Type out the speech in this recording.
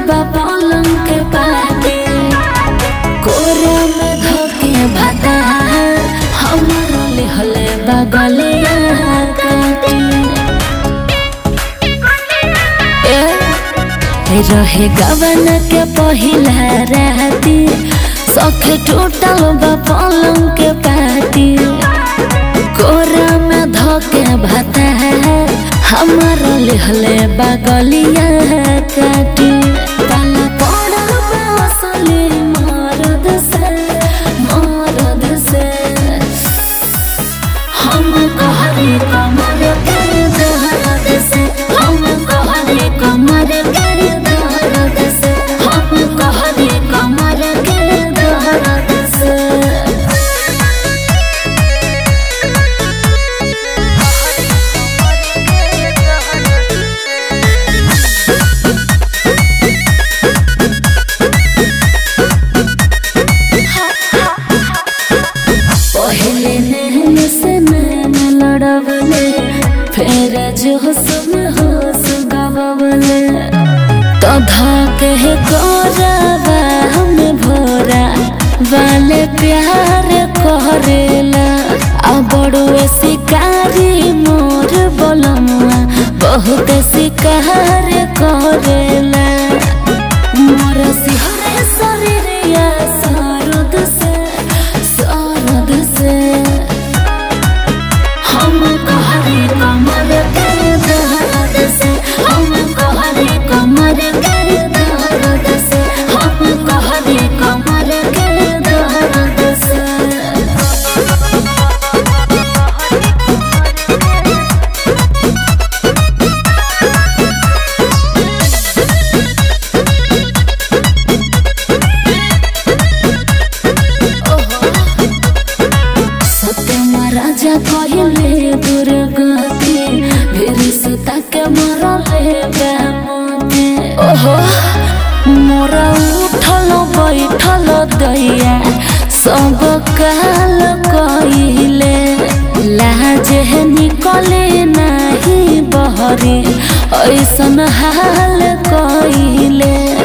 बा पलंग के पाटे कोरा में धोके भाता हमरो लिहले बगलिया काटी ए रहे गवन के पहिला राती सख टूटल बा पलंग के पाटी कोरा में धोके भाता हमर लिहले बगलिया काटी पाला पड़ल बा असली मरद से मरद से हम कहरी कमर के दर्द से हम कहरी कमर के दर्द से हम कहरी कमर के दर्द से पहले नैन से नैन लड़वले फिर जो सुन होश गवले तो धाके कोराबा हम भोरा वाले प्यार करेला आ बड़ुए शिकारी मोर बोलमुआ बहुत शिकार करेला मोर सिहरे शरीरिया सरद से सरद से हम कहरी कमर के दर्द से हम कहरी कमर के दर्द से हम कहरी कमर के दर्द से सत्यम राजा कहले दुर्गति फिर सुता के मरले बेमते ओहो मोरा उठल बैठल दैया सब काल कइले लाज निकले नाही बहरे ऐसन हाल कइले